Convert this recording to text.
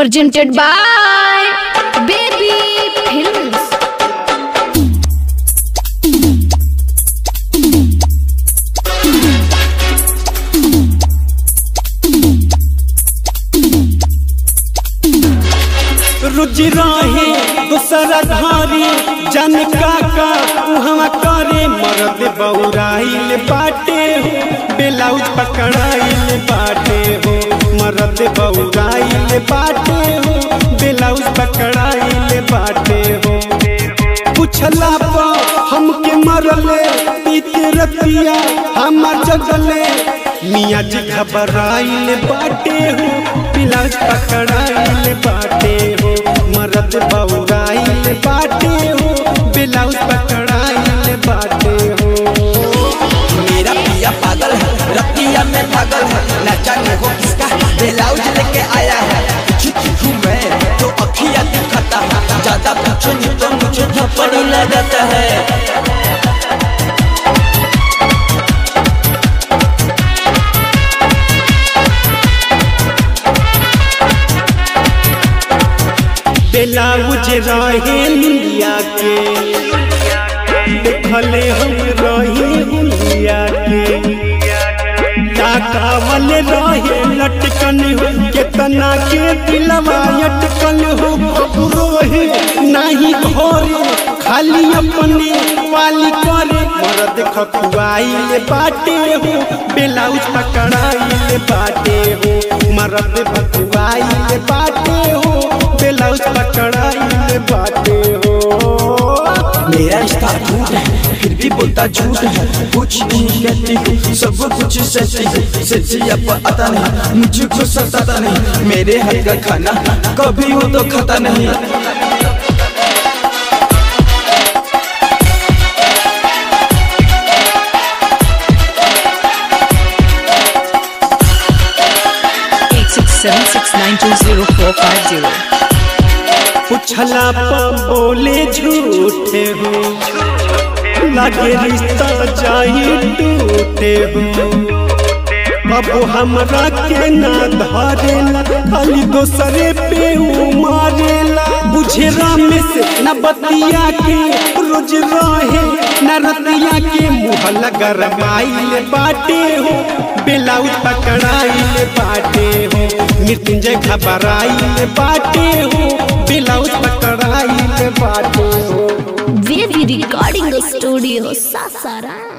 presented by Baby Films. रुज रहे दूसरा धारी जन काका उहवा करे मरद बौराइल बाटे हो ब्लाउज पकड़ाइल बाटे हो मरद बौराइल बाटे हो ब्लाउज पकड़ाइल बाटे हो पूछला पा हमके मरले पीते रतिया हमर जगले मियाँ जी घबराइल बाटे हो ब्लाउज पकड़ाइल बाटे हो मरद बौराइल बाटे हो ब्लाउज पकड़ाइल बाटे हो मेरा पिया पागल है रतिया में पागल है न जाने वो किसका ब्लाउज लेके आया है छुट्टी मैं तो अखिया दिखाता है ज्यादा पूछो नहीं तो मुझे थप्पड़ लगाता है ब्लाउज रहे लुलिया के देखले हम रही हुलिया के ताकावल रहे लटकन हो केतना के दिलवा अटकल हो रोहे नाही घोरे खाली अपने वाली करे मरद खपुआइल बाटे हो ब्लाउज पकड़ाइल बाटे हो मरद भकुआइल बाटे हो ब्लाउज पकड़ाइल बाटे हो मेरा रिश्ता झूठ है फिर भी बोलता झूठ है कुछ नहीं कहती हूँ सब कुछ सच्ची है सच्ची अब आता नहीं मुझको सताता नहीं मेरे हाथ का खाना कभी वो तो खाता नहीं eight six seven six nine two zero four five zero. उछला पा बोले झूठे हो लगे रिश्ता जाई टूटे हो अब हमरा के ना धरेला खाली दोसरे पे ऊ मारेला बुझे राम से न बतिया के रोज रहे न रतिया के मुँह लगरमाइल बाटे हो ब्लाउज पकड़ाइल बाटे हो मृत्युंजय घबराइल बाटे हो ब्लाउज पकड़ाइल बाटे हो Baby Recording Studio, Sasara.